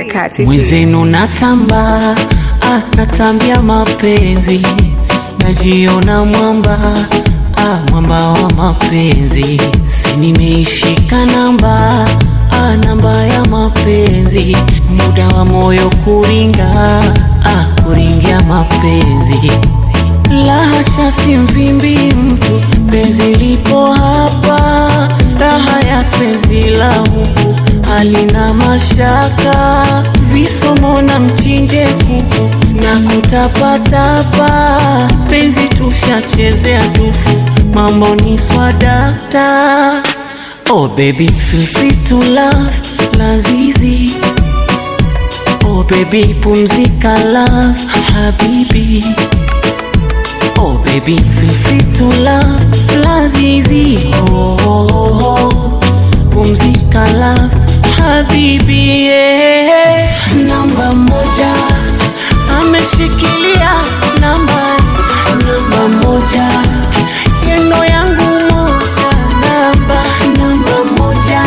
kati. mwezenu natamba ah, natambia mapenzi najiona mwamba ah, mwamba wa mapenzi si nimeishika namba ah, namba ya mapenzi muda wa moyo kuringa ah, kuringia mapenzi lahasha si mvimbi mtu penzi lipo hapa raha ya penzi la huku halina mashaka visomo na mchinje kuku na kutapatapa penzi tushachezea tufu mambo ni swadakta oh baby feel free to love lazizi oh baby pumzika love habibi Oh baby, feel free to love Lazizi oh, oh, oh. Pumzika love Habibi yeah. Namba moja Ameshikilia namba Namba moja Yeno yangu moja Namba Namba moja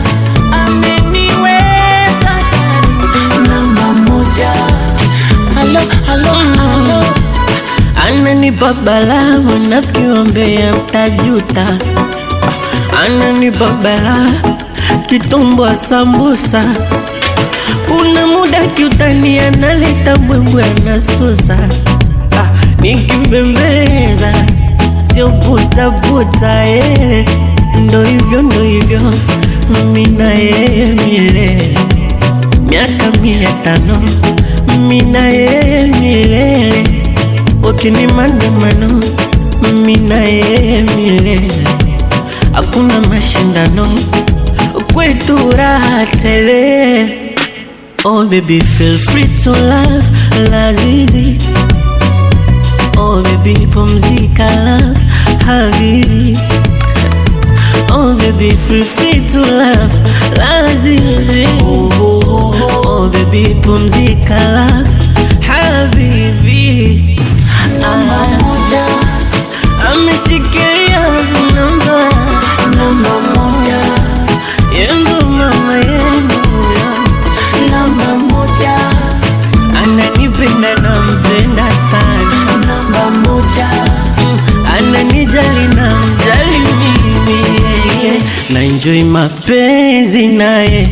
Ameniweza ndani. Namba moja Halo, halo, halo ananipa balaa mnavyoombea mtajuta Ah, ananipa balaa kitumbwa sambusa kuna muda kiutani analeta mbwembwe anasusa Ah, nikibembeleza sio butabuta eh. ndo hivyo ndo hivyo mimi na yeye milele miaka mia tano mimi na yeye milele wakini maandamano mimi na yeye milele hakuna mashindano kwetu raha tele oh baby feel free to love lazizi oh baby pumzika love habibi oh baby feel free to love lazizi oh baby pumzika love habibi Namba moja ameshikilia namba Namba moja yendo mama yendo Namba moja ananipenda nampenda sana Namba moja Mm, ananijali na mjali mimi yeye na enjoy mapenzi naye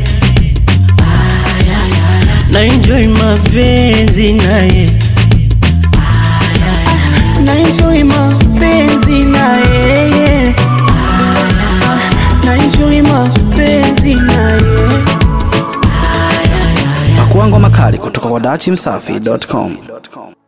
na enjoy mapenzi naye Na enjoy mapenzi na yeye Na enjoy mapenzi na yeye Pakuangwa makali kutoka kwa dachimsafi.com.